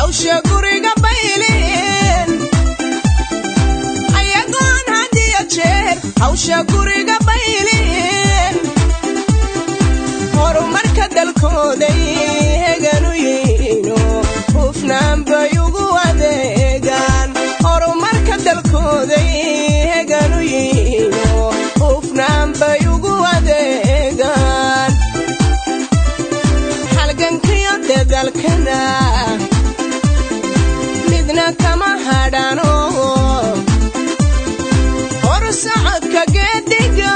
hawsha guriga baylin ayagoon hadiyo jeer hawsha guriga baylin horumarka dalkooday heganu yihiino hufnaan bay ugu adeegaan horumarka dalkooday heganu yihiino hufnaan bay ugu adeegaan halgankiyo dadalkana midna kama hadhano horsocodka geediga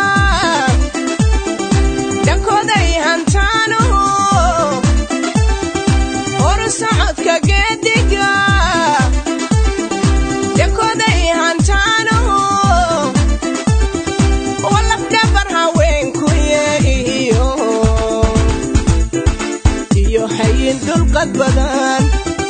dhankooday hantaano horsocodka geediga dhankooday hantaano walafdhabar haweenkuye iyo iyo hayin dulqad badan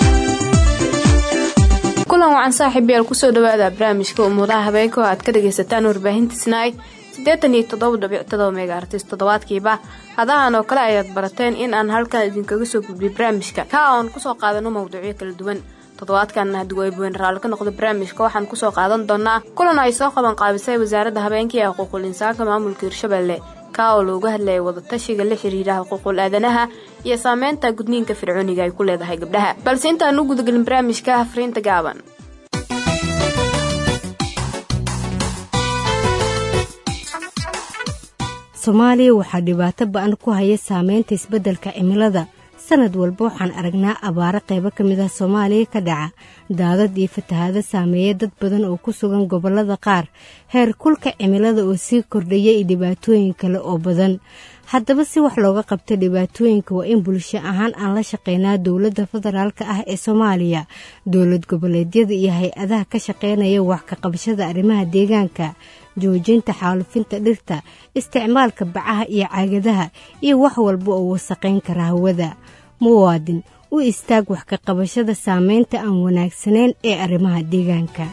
kulan wacan saaxiib yaal kusoo dhawaada barnaamijka umuudaha habeenka oo aad ka dhagaysataan warbaahinta snaai siddeetan iyo toddoba dhibic todoba mega artis toddobaadkiiba hadahan oo kale ayaad barateen in aan halkan idinkaga soo gudbiyo barnaamijka ka oon kusoo qaadano mawduucyo kala duwan toddobaadkan haddii waybuwen raalli ka noqdo barnaamijka waxaan kusoo qaadan doonaa kulan ay soo qaban qaabisay wasaaradda habeenkii ee xuquuqul insaanka maamulka hirshabelle ka oo looga hadlayay wadatashiga la xiriira xuquuqul aadanaha iyo saameynta gudniinka fircooniga ay ku leedahay gabdhaha balse intaan u gudagelin barnaamijka afriinta gaaban soomaaliya waxaa dhibaato ba-an ku haya saameynta isbeddelka cimilada sanad walba waxaan aragnaa abaaro qaybo ka mid ah soomaaliya ka dhaca daadad iyo fatahaado saameeya dad badan oo ku sugan gobollada qaar heer kulka cimilada oo sii kordhaya iyo dhibaatooyin kale oo badan haddaba si wax looga qabta dhibaatooyinka waa in bulsho ahaan aan la shaqeynaa dowladda federaalka ah ee soomaaliya dowlad goboleedyada iyo hay-adaha ka shaqeynaya wax ka qabashada arrimaha deegaanka joojinta xaalufinta dhirta isticmaalka bacaha iyo caagadaha iyo wax walba oo wasaqayn kara hawada muwaadin u istaag wax ka qabashada saameynta aan wanaagsanayn ee arrimaha deegaanka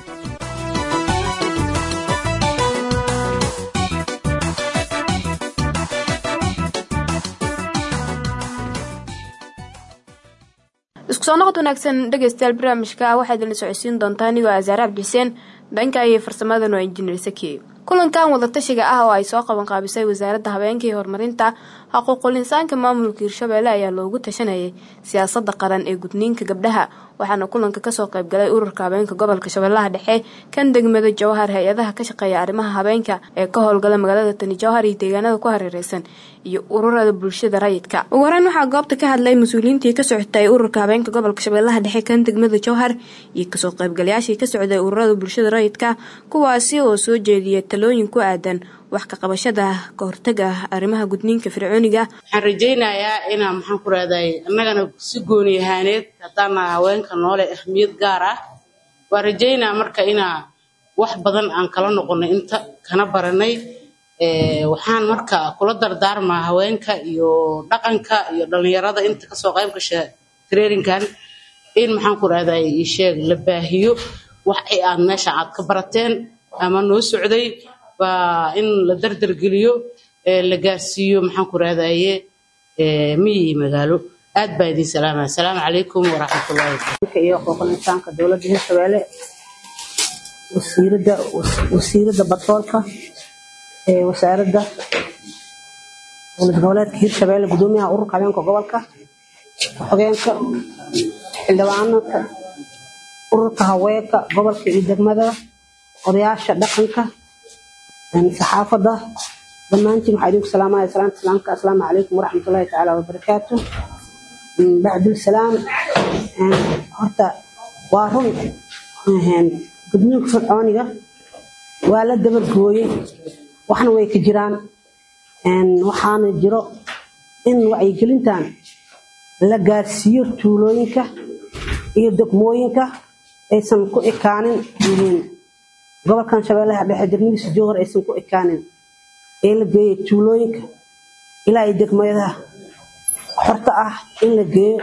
isku soo noqod wanaagsan dhegaystayaal barnaamijka waxaa idinla socodsiin doontaa anigoo asaare cabdi xuseen dhanka iyo farsamadanu waa injineer saki kulankan wadatashiga ah oo ay soo qaban qaabisay wasaaradda habeenka iyo horumarinta xuquuqul insaanka maamulka hirshabelle ayaa loogu tashanayay siyaasadda qaran ee gudniinka gabdhaha waxaana kulanka kasoo qaybgalay ururka habeenka gobolka shabeellaha dhexe kan degmada jawhar hay-adaha ka shaqeeya arrimaha habeenka ee ka howlgala magaalada tani jawhar iyo deegaanada ku hareereysan iyo ururada bulshada rayidka ugu horeyn waxaa goobta ka hadlay mas-uuliyiintii ka socotay ururka habeenka gobolka shabeellaha dhexe kan degmada jawhar iyo kasoo qaybgalayaashii ka socday ururada bulshada rayidka kuwaasi oo soo jeediyay talooyin ku aadan wax ka qabashada ka hortaga arrimaha gudniinka fircooniga waxaan rajaynayaa inaa maxaan ku rahday annagana si gooni ahaaneed haddaana haweenka noole ahmiyad gaar ah waan rajaynaa marka inaa wax badan aan kala noqonay inta kana baranay waxaan marka kula dardaarmaa haweenka iyo dhaqanka iyo dhalinyarada inta kasoo qayb gasha traininkan in maxaan ku rahday isheeg la baahiyo wax ay aad meesha aad ka barateen ama noo socday baa in la dardargeliyo la gaarsiiyo maxaan ku rahdaye miyi iyo magaalo aad baa idiin salaamaya asalaamu calaykum waraxmatullahi iyo xuquuqul insaanka dowladda hirshabelle wasiirada wasiirada batroolka ee wasaaradda dowlad goboleedka hirshabelle gudoomiyaha ururka habeenka gobolka xogeenka xildhibaanaka ururka haweenka gobolka iyo degmada odayaasha dhaqanka saxaafadda dhammaantiin waxaa idinku salaamaya salaanta islaamka assalaamu calaykum waraxmatullahi tacaala wabarakaatu bacdulsalaam horta waa run gudniinka fircooniga waa la dabargooyey waxna way ka jiraan waxaana jiro in wacyigelintan la gaarsiiyo tuulooyinka iyo degmooyinka aysan ku ekaanin gobolkan shabeellaha dhexe degmadiisa jowhar aysan ku ekaanin ee la geeyo tuulooyinka ilaa iyo degmadaha xorta ah in la geeyo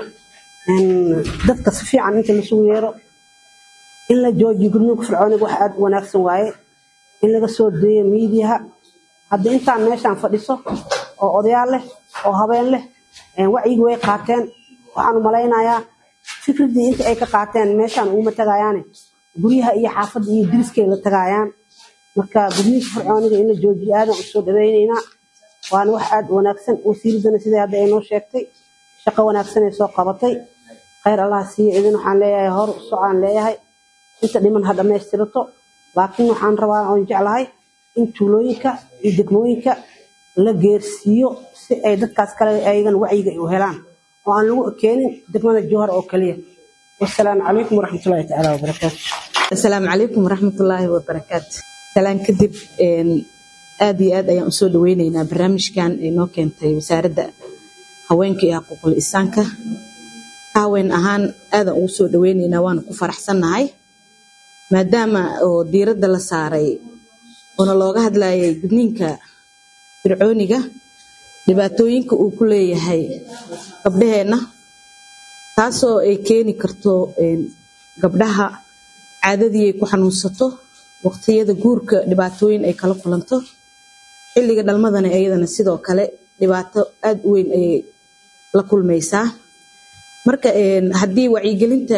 dadka si fiican inta lasugu yeero in la joojiyo gudniinka fircooniga wax aada u wanaagsan waaye in laga soo deeyo miidiyaha haddii intaan meeshaan fadhiso oo odayaal leh oo habeen leh wacyigi way qaateen waxaan u malaynayaa fikradii inta ay ka qaateen meeshaan uguma tagayaane guryaha iyo xaafadda iyo diriskay la tagayaan marka gudniinka fircooniga in la joojiyo aadan usoo dhawaynaynaa waana wax aada u wanaagsan wasiiradana sidai hadda ay noo sheegtay shaqo wanaagsan ay soo qabatay khayr allah siiyo idin waxaan leeyahay hor u socaan leeyahay inta dhiman ha dhammaystirato laakiin waxaan rabaa oon jeclahay in tuulooyinka iyo degmooyinka la geersiiyo si ay dadkaas kale ayagan wacyiga u helaan oo aan lagu keenin degmada jowhar oo keliya wasalaamu calaykum waraxmatullahi tacaala wabarakaatu asalaamu calaykum waraxmatullaahi wabarakaatu salaan kadib aad iyo aad ayaan usoo dhaweyneynaa barnaamijkan ay noo keentay wasaaradda haweenka iyo xuquuqul insaanka haween ahaan aadaan ugu soo dhaweyneynaa waana ku faraxsannahay maadaama oo diiradda la saaray oona looga hadlayay gudniinka fircooniga dhibaatooyinka uu ku leeyahay gabdhaheenna taasoo ay keeni karto gabdhaha caadadii ay ku xanuunsato waqtiyada guurka dhibaatooyin ay kala kulanto xilliga dhalmadana iyadana sidoo kale dhibaato aada u weyn ayay la kulmaysaa marka haddii wacyigelinta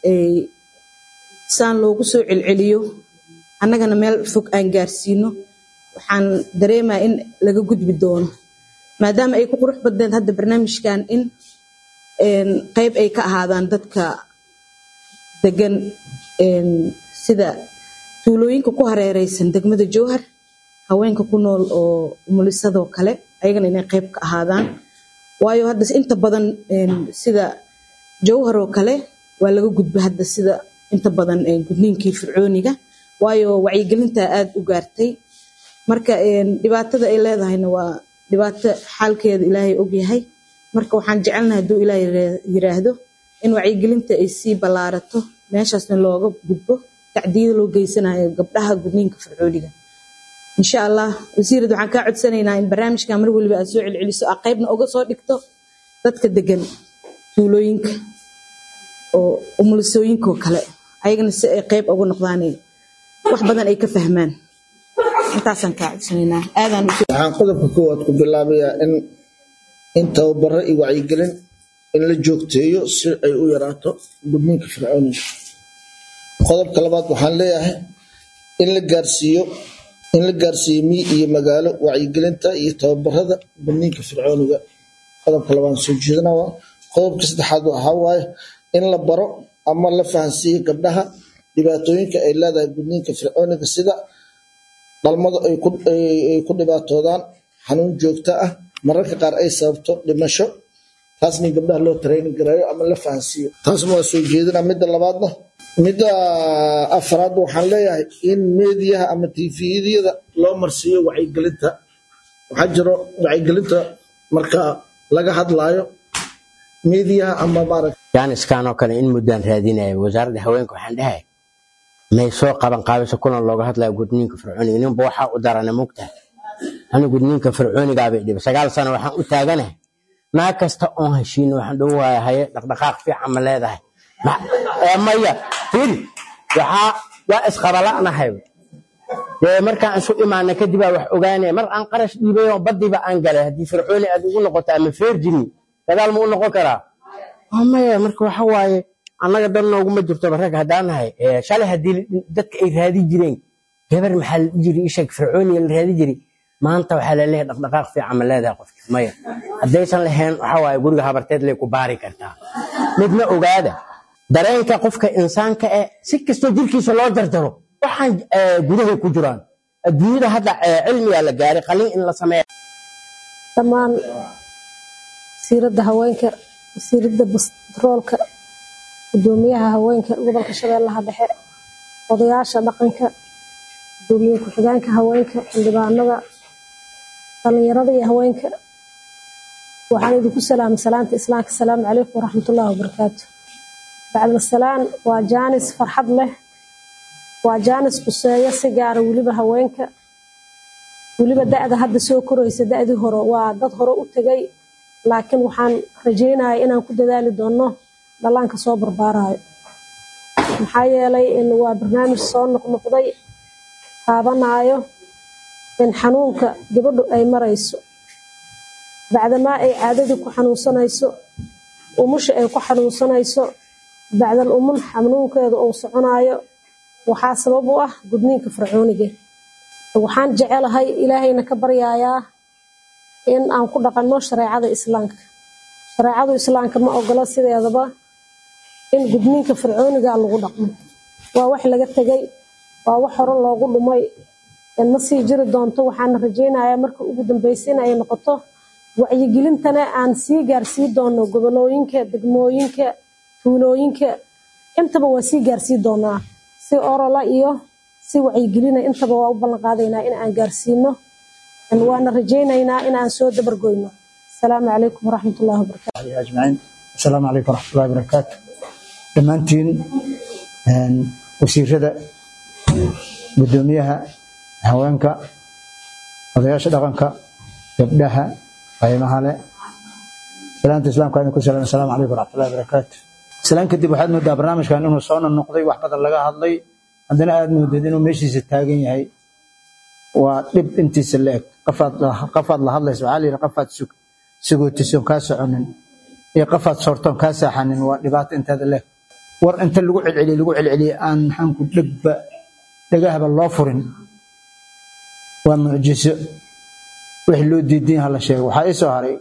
saan loogu soo celceliyo annagana meel fog aan gaarsiino waxaan dareemaya in laga gudbi doono maadaama ay ku qurux badneed hadda barnaamijkan in qeyb ay ka ahaadaan dadka degan sida tuulooyinka ku hareereysan degmada jowhar haweenka ku nool oo umulisadoo kale ayagana inay qeyb ka ahaadaan waayo hadda inta badan sida jowhar oo kale waa laga gudba hadda sida inta badan gudniinkii fircooniga waayo wacyigelinta aada u gaartay marka dhibaatada ay leedahayna waa dhibaato xaalkeeda ilaahay ogyahay marka waxaan jecelnahay hadduu ilaahay yiraahdo in wacyigelinta ay sii ballaarato meeshaasna looga gudbo tacdiyada loo geysanayo gabdhaha gudniinka fircooniga insha allah wasiirad waxaan kaa codsanaynaa in barnaamijkan mar weliba aad soo celceliso aa qeybna uga soo dhigto dadka degan tuulooyinka oo umulisooyinkaoo kale ayagana si ay qeyb uga noqdaan wax badan ay ka fahmaan intaasaan kaa codsanaynaa aadaan waxaan qodobka koowaad ku bilaabayaa in in tababaro iyo wacyigelin in la joogteeyo si ay u yaraato gudniinka fircooniga qodobka labaad waxaan leeyahay in la gaarsiiyo in la gaarsiiyo miy iyo magaalo wacyigelinta iyo tababarada gudniinka fircooniga qodobka labaad soo jeedana waa qodobka saddexaad waxaa waaye in la baro ama la fahansiiyo gabdhaha dhibaatooyinka ay leedahay gudniinka fircooniga sida dhalmadu ay ku dhibaatoodaan xanuun joogto ah mararka qaar ay sababto dhimasho taasna gabdhaha loo tareyni garayo ama la fahansiiyo taasna waa soo jeedina midda labaadna midda afraad waxaan leeyahay in meediyaha ama tviyada loo marsiiyo wacyigelinta waxaa jiro wacyigelinta marka laga hadlaayo meediyaha ama maaragta jaaniskan oo kale in muddaan raadinaya wasaaradda haweenka waxaan dhahay may soo qaban qaabisa kulan looga hadlaya gudniinka fircooniga ninba waxaa u darana mugtahay ani gudniinka fircoonigaabay dhiba sagaal sano waxaan u taaganahay naag kasta oon heshiino waxaan dhow waaya haye dhaqdhaqaaq fiican ma leedahay maya firi waxaa waa isqabala'nahay dee markaan isu imaana kadibaa wax ogaanaya mar aan qarash dhiibay oo badiba aan galay haddii fircooni aad ugu noqoto ama feerjini gadaal ma u noqon karaa maya marka waxa waaye annaga dan nooguma jirtoba rag haddaan nahay shalay haddii dadka ay raadi jireen gabar maxaa la jiri ishag fircooniga la raadi jiri maanta waxaa laleeyahay dhaqdhaqaaq fiican ma leedahay qofki maya haddaysan lahayn waxa waaye guriga habarteed lay ku baari kartaa midna ogaada dareenka qofka insaanka eh si kastoo jirkiisa loo jarjaro waxaan gudahay ku jiraan adduunyada hadda cilmigaa la gaaray qalin in la sameeya dhammaan wasiiradda haweenka wasiiradda batroolka gudoomiyaha haweenka gobolka shabeellaha dhexe odayaasha dhaqanka gudoomiye ku-xigeenka haweenka xildhibaanada dhalinyarada iyo haweenka waxaan idinku salaamay salaanta islaamka asalaamu calaykum waraxmatullaahi wabarakaatu bacda salaan waa jaanis farxad leh waa jaanis quseeyo si gaara weliba haweenka weliba da-da hadda soo koraysa da-dii hore waa dad hore u tegay laakiin waxaan rajeynaya inaan ku dadaali doono dhallaanka soo barbaarayo maxaa yeelay in waa barnaamij soo noqnoqday taabanaayo in xanuunka gabadhu ay marayso bacdamaa ay caadadii ku xanuunsanayso umusha ay ku xanuunsanayso bacdal umun xanuunkeeda uu soconayo waxaa sabab u ah gudniinka fircooniga waxaan jecelahay ilaahayna ka baryayaa in aan ku dhaqanno shareecada islaamka shareecadu islaamka ma ogola sideedaba in gudniinka fircooniga lagu dhaqmo waa wax laga tegay waa wax hore loogu dhumay ma sii jiri doonto waxaana rajaynayaa marka ugu dambeysa in ay noqoto wacyigelintana aan sii gaarsii doono gobolooyinka degmooyinka tuulooyinka intaba waa sii gaarsii doonaa si orola iyo si wacyigelina intaba waa u ballan qaadaynaa in aan gaarsiino waana rajaynaynaa in aan soo dabargoyno asalaamu calaykum waraxmatullahi wabarakaatu ajmaciin asalaamu calaykum waraxmatullahi wabarakaatu dhammaantiin wasiirada gudoomiyaha haweenka odayaasha dhaqanka gabdhaha qaymaha leh salaanta islaamka idinku salaam asalaamu calaykum waraxmatullahi wabarakaatu salaan kadib waxaad moodaa barnaamijkan inuu soo noqday wax badan laga hadlay haddana aad moodeed inuu meeshiisa taagan yahay waa dhib intiisa la eg qafaad la hadlaysa waxaa la yidhi qafaad sagootisoon kaa soconin iyo qafaad soortoon kaa saaxanin waa dhibaato inteeda leh war inta lagu celceliye lagu celceliye aan maxaanku dhegba dhegahaba loo furin waa mucjiso wixii loo diidan yaha la sheego waxaa ii soo haray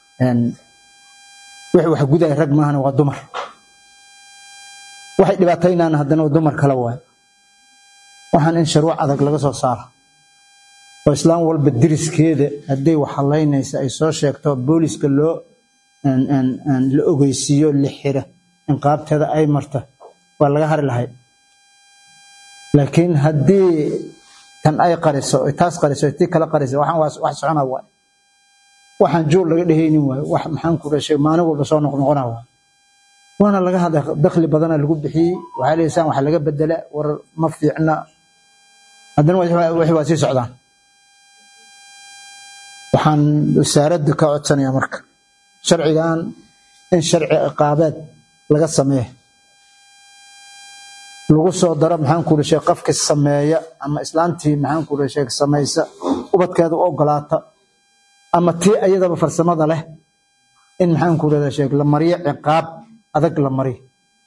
wixii wax gudaya rag maahana waa dumar waxay dhibaataynaan haddana dumar kale waay waxaan in sharuuc adag laga soo saaro oo islaam walba diriskeeda hadday wax halaynaysa ay soo sheegto booliska loo la ogeysiiyo la xira in qaabteeda ay marta waa laga hari lahay laakiin haddii tan ay qariso taas qariso tii kala qariso waxaan wax socona waay waxaan joog laga dhehaynin waay wax maxaan ku dhashay maalin walba soo noqnoqona waay waana laga hadla dakhli badana lagu bixiyey waxaa leeysaan wax laga bedela war ma fiicna haddana wixii waa sii socdaan waxaan wasaaradda ka codsanayaa marka sharcigan in sharci ciqaabeed laga sameeyo lagu soo daro maxaan ku dhashay qofka sameeya ama islaantii maxaan ku dhashay samaysa ubadkeeda u ogolaata ama tii ayadaba farsamada leh in maxaan ku dhashay la mariyo ciqaab adag la mariyo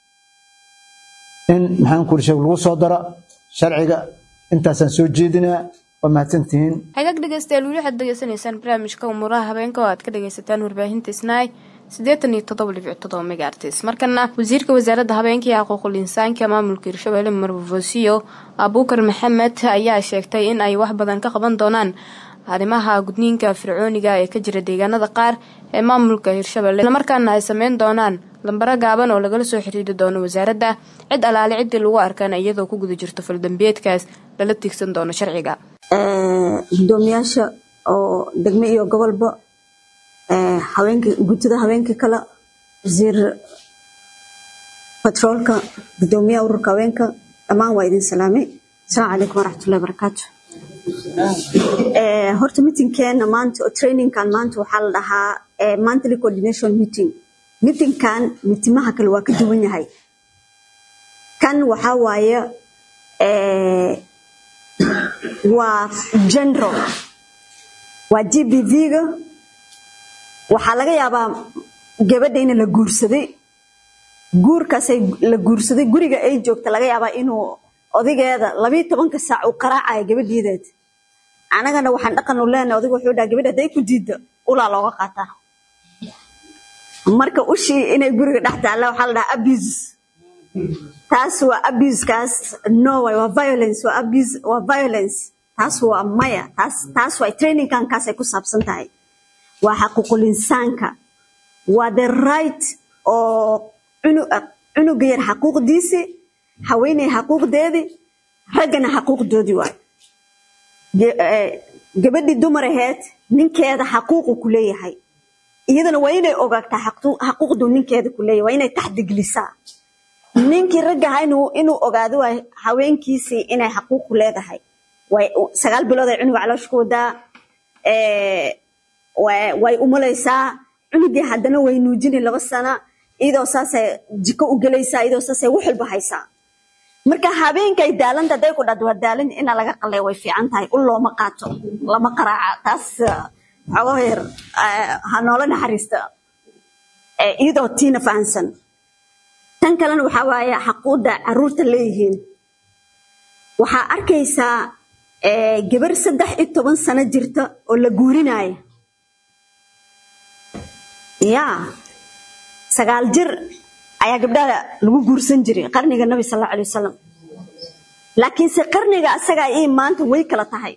in maxaan ku dhashay lagu soo daro sharciga intaasaan soo jeedinaa waa mahadsantihiin hagaag dhegeystayaal weli waxaad degeysanaysaan barnaamijka umuuraha habeenka oo aad ka dhegeysataan warbaahinta snaai siddeetan iyo toddoba dhibic toddoba megaartis markana wasiirka wasaaradda habeenka iyo xuquuqul insaanka maamulka hirshabelle marvosiyo abuukar maxamed ayaa sheegtay in ay wax badan ka qaban doonaan arrimaha gudniinka fircooniga ee ka jira deegaanada qaar ee maamulka hirshabelle islamarkaana ay sameyn doonaan lambaro gaaban oo lagala soo xiriiri doono wasaaradda cid alaale ciddii lagu arkaan iyadoo ku guda jirto faldambiyeedkaas lala tiigsan doono sharciga gudoomiyaasha oo degmo iyo gobolba haweenka gutada haweenka kale wasiir batroolka gudoomiyaha ururka haweenka dhammaan waa idin salaamay asalaamu calaykum waraxmatullahi barakaatu horta meetingkeena maanta oo trainingkan maanta waxaa la dhahaa monthly coordination meeting meetingkan mitimaha kale waa ka duwan yahay kan waxaa waaye waa general waa g b v-ga waxaa laga yaabaa gabadha in la guursaday guurkaasay la guursaday guriga ay joogta laga yaabaa inuu odageeda labiyo tobanka saac uu qaraacayo gabadhiideed anagana waxaan dhaqan u leenahay odiga wuxuu dhaha gabadha hadday ku diidda ulaa looga qaataa marka ushii inay guriga dhex taalla waxaa la dhahaa abuse taas waa abusekaas no way waa violence waa abuse waa violence taas waa maya taas taas waa trainingkan kaasay ku saabsan tahay waa xaquuqul insaanka waa the right oo cunuga yar xaquuqdiisii haweeney xaquuqdeedii raggana xaquuqdoodii waay gabadhii dumar aheed ninkeeda xaquuqu ku leeyahay iyadana waa inay ogaagtaa xaquuqdu ninkeeda ku leeyahay waa inay taxdigelisaa ninkii ragga ahaa inuu ogaado waa haweenkiisii inay xaquuq ku leedahay sagaal bilood ay cunuga caloosha ku wadaa way umalaysaa cunugii haddana way nuujini laba sana iyadoo saasay jiko u gelaysaa iyadoo saasay wax walba haysaa marka habeenkay daalanta hadday ku dhad waa daalan ina laga qalay way fiican tahay ul looma qaato lama qaraaca taas xogo yar ha noola naxariista iyadoo tiina fahansan tan kalena waxaa waaye xaquuqda caruurta leeyihiin waxaa arkaysaa eh, gabar saddex iyo toban sano jirta oo la guurinaya yaa sagaal jir ayaa gabdhaha lagu guursan jiray qarniga nabi sal allahu alay wasalam laakiinse qarniga asaga ii maanta way kala tahay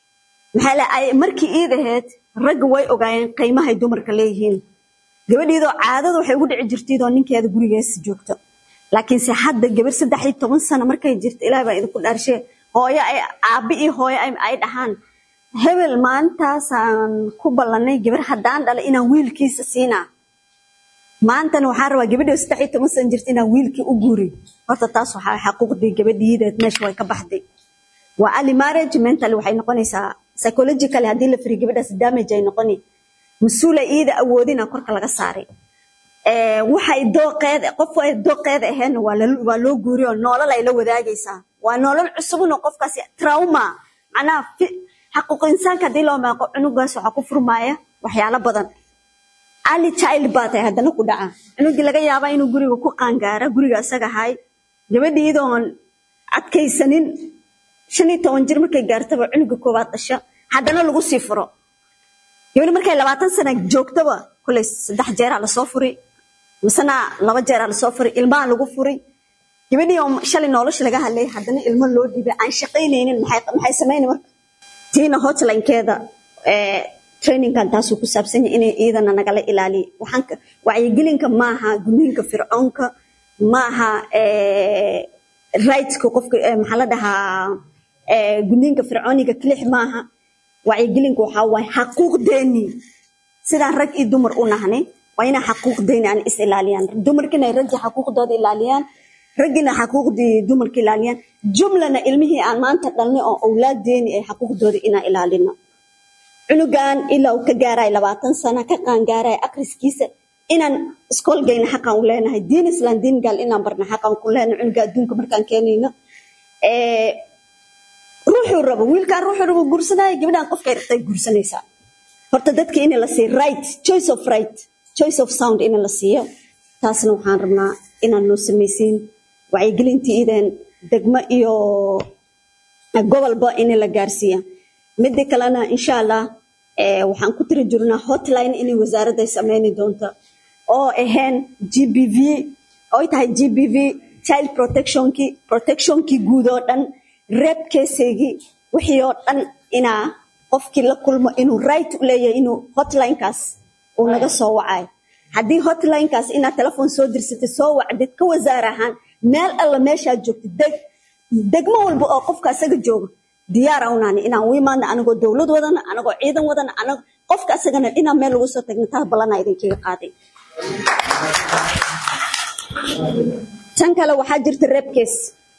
maxaa le ay markii iid ahayd ragga way ogaayeen qiimahay dumarka leeyihiin gabadhiidoo caadada waxay ugu dhici jirtaydoo ninkeeda gurigeesa joogto laakiinse hadda gabar saddex iyo toban sano markay jirto ilaah baa idinku dhaarshe hooyo ay aabbi iyo hooyo ay ay dhahaan hebel maalintaasaan ku ballanay gabar haddaan dhalay inaan wiilkiisa siinaa maantana waxaan rabaa gabadhii saddex iyo toban sano jirta inaan wiilkii u guuri horta taas waxaa xaquuqdii gabadhiideed meesha way ka baxday waa early marriage mentally waxay noqonaysaa psychologically haddii la firiyo gabadhaas damage ay noqoni mas-uula iida awoodina korka laga saaray Eh, waxay dooqeeda qof ay dooqeeda ahaydna waa la- waa loo guuriyo nolol ay la wadaagaysaa waa nolol cusubno qofkaasi trauma macnaha fi- xaquuq insaanka haddii loo maaqo cunugaas waxaa ku furmaaya waxyaalo badan early child baa tahay haddana ku dhaca cunugii laga yaabaa inuu guriga ku qaangaara guriga asaga ahay gabadhii iyadoon adkaysanin shan iyo toban jir markay gaartaba cunuga koowaad dhasha haddana lagu sii furo gabadhi markay labaatan sana joogtaba koley saddex jeeraa lasoo furi misena laba jeeraa lasoo furi ilmaha lagu furi gabadhii oo shalay nolosha laga hadlay haddana ilmo loo dhibay aan shaqaynaynin maxay maxay samayni marka tiina hotlinekeeda ee trainingan taasuu ku saabsan yahay inay iyadana nagala ilaaliyo waxaan ka- wacyigelinka maaha gudniinka fircoonka maaha ee, rightska qofka ee, maxaa la dhahaa ee, gudniinka fircooniga kilix maaha wacyigelinka waxaa waaye xaquuqdeennii sidaan rag iyo dumar u nahnay waa inay xaquuqdeeni aan is ilaaliyaan dumarkina ay raggii xaquuqdooda ilaaliyaan raggina xaquuqdii dumarka ilaaliyaan jumlana ilmihii aan maanta dhalnay oo awlaadeeni ay xaquuqdooda inaan ilaalino cunugan ilaa uu ka gaaraya labaatan sano ka qaangaaraya akriskiisa inaan iskool geyna xaqan u leenahay diin islaan diin gaal inaan barna xaqan ku leenahay cunuga adduunka markaan keenayno Eh, ruuxuu rabo wiilkaan ruuxuu rabo guursanaya gabadhaan qofkay rabtay guursanaysaa horta dadka in la siiyo right choice of right choice of sound in la siiyo taasna waxaan rabnaa inaan noo samaysiin wacyigelintii idan degmo iyo gobolba in la gaarsiiya midda kalena insha allah eh, waxaan ku tiri jirnaa hotline inay wasaaradda ay sameyni doonto oo ahayn gbv oy tahay gbv child protectionkii protectionkii guud oo dhan rep keseygii wixii oo dhan inaa qofkii la kulmo inuu right u leeyahay inuu hotlinekaas uu naga soo wacayo haddii hotlinekaas inaad telefon soo dirsatay soo wacdid ka wasaar ahaan meel alla meeshaad joogtid deg degmo walba oo qofka asaga jooga diyaar unaani inaan u imaadna anagoo dowlad wadana anagoo ciidan wadana anag qofka asagana inaan meel lagu soo tagna taa ballanaa idinkaga qaaday tan kale waxaa jirta rebcase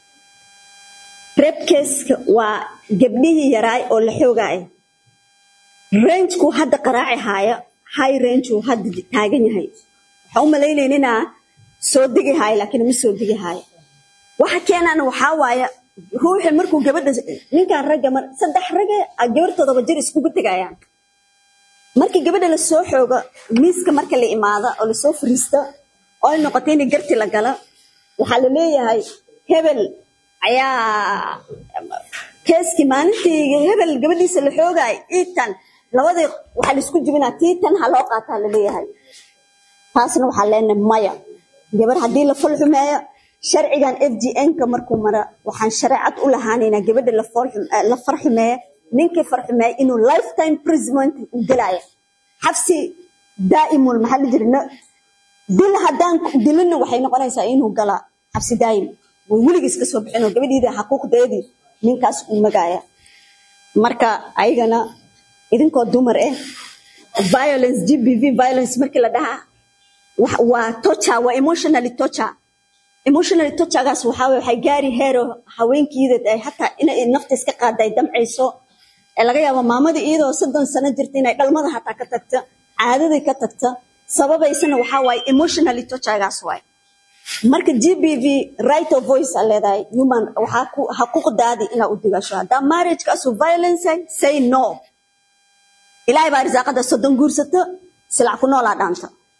rebcaska waa gabdhihii yaraay oo la xoogaaya rangeku hadda qaraaci haaya high rangeku hadda taagan yahay waxaa u malaynayna inaa soo degi haaya laakiin ma soo degi haaya waxa keenana waxaa waaya ruuxi markuu gabadha ninkan ragga mar saddex ragga a gabartoodaba jir iskugu tegayaan markii gabadha lasoo xoogo miiska marka la imaada oo lasoo fariista oo ay noqoto in garti la gala waxaa la leeyahay hebel ayaa keeskii maalintii hebel gabadhiisa la xoogaay iitan labadii waxaa laisku jibinaa tiitan ha loo qaataa la leeyahay taasna waxaa leenahay maya gabar haddii la fal xumeeyo sharcigan f g n-ka markuu mara waxaan shareecad u lahaanaynaa gabadha la fool xum- eh, la far xumeeya ninkii far xumeeya inuu lifetime imprisonment u gelaya xabsi daa'imul maxaa la jira na- dil haddaan dilina waxay noqonaysaa inuu galaa xabsi daa'im way weligiis ka soo bixinoo gabadhiida xaquuqdeedii ninkaas uu magaaya marka ayagana idinkoo dumar eh violence gbv violence markii la dhahaa wax- waa torture waa emotionally torture emotionally torturagaas waxaa waye waxay gaari heero haweenkiida ay hataa inay nafta iska qaada ay damcayso ee laga yaabo maamada iyadoo soddon sano jirta inay dhalmada hataa ka tagta caadadii ka tagta sababaysana waxaa waaye emotionally torturagaas waaye marka gbv right of voice aa leedahay human waxaa ku xaquuqdaadii inaa u digasho haddaa marriagekaasu violence yahay, say no ilaahay baa risaaqada soddon guursato silac ku noolaa dhaanta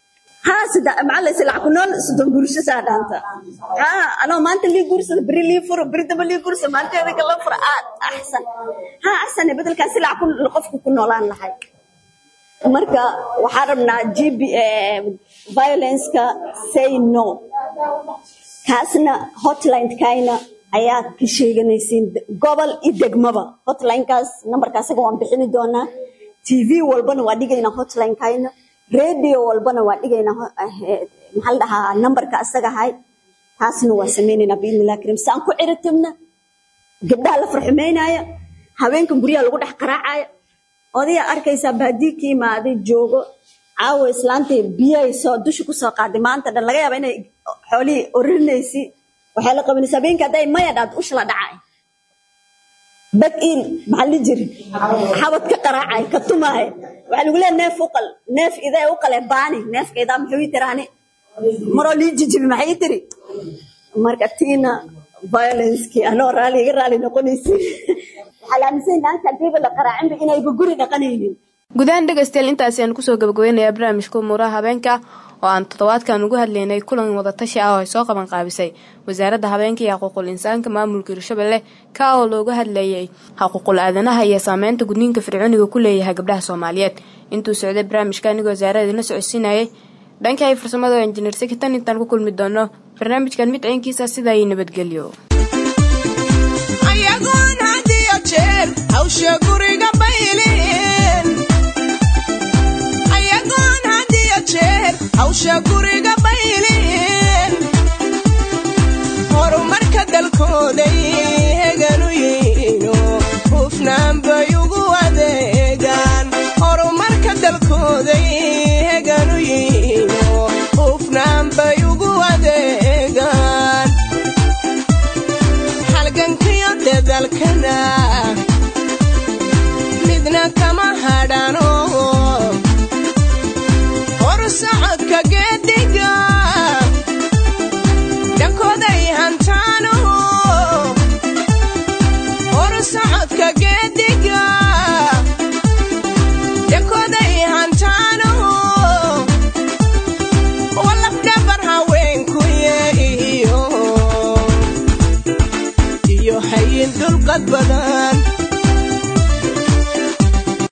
haa sida macalla silac ku nool soddon guursho saa dhaanta haa anoo maanta lii guursada beri lii furo beri damba lii guursada maanteeda kala furo aad axsan haa axsan bedelkaa silac ku qofku ku noolaan lahay marka waxaan rabnaa gb violenceka say no kaasna hotline-kayna ayaa ka sheeganaysiin gobol iyo degmaba hotline-kaas nambarka asaga waan bixini doonaa tv walbana waa dhigaynaa hotline-kayna radio walbana waa dhigaynaa maxaa la dhahaa nambarka asaga ahay taasna waa sameynaynaa biidnillahi karim saan ku ciritirna gabdhaha la farxumeynaya haweenkan guryaha lagu dhex qaraacaya odayaa arkaysaa baadii ka imaaday joogo caawa islaantay biyay soo dusha kusoo qaaday maanta dhan laga yaaba inay xoolihii orinaysi waxay la qabanaysa habeenkii hadday maya dhaad usha la dhacay bad iil maxaa li jiri xabad ka qaraacay ka tumaay waxaa lagu leeya neef uqal neef idee uqale baani neefka idaa muxuu ii tiraani maroo lii jijibi maxay ii tiri marka tiina violencekii anoo raali iga raali noqonaysi waxaa la aaminsan naanta hadiiba la qaraacinba inayba guri dhaqanaynin gudahaan dhegaystayaal intaasi aan kusoo gabagabeynayaa barnaamijka umuuraha habeenka oo aan toddobaadkan ugu hadlaynay kulan wadatashi ah oo ay soo qaban qaabisay wasaaradda habeenka iyo xuquuqul insaanka maamulka hirshabelle ka oo looga hadlayay xuquuqul aadanaha iyo saameynta gudniinka fircooniga ku leeyahay gabdhaha soomaaliyeed intuu socday barnaamijka anigoo wasaarada idinla socodsiinayay dhanka ay farsamada oo injineer sekitan intaan ku kulmi doono barnaamijkan mid ciinkiisa sidaa iyo nabadgelyo ayagoon had iyo jeer hawsha guriga bayleen ayagoon had iyo jeer hawsha guriga bayleen horumarka dalkooday heganu yihiino hufnaan bay ugu adeegaan horumarka dalkooday heganu yihiino hufnaan bay ugu adeegaan halgankiyo dadalkana midna kama hadhano hor socodka geediga dhankooday hantaano hor socodka geediga dhankooday hantaano walafdhabar haweenkuye iyo iyo hayin dulqad badan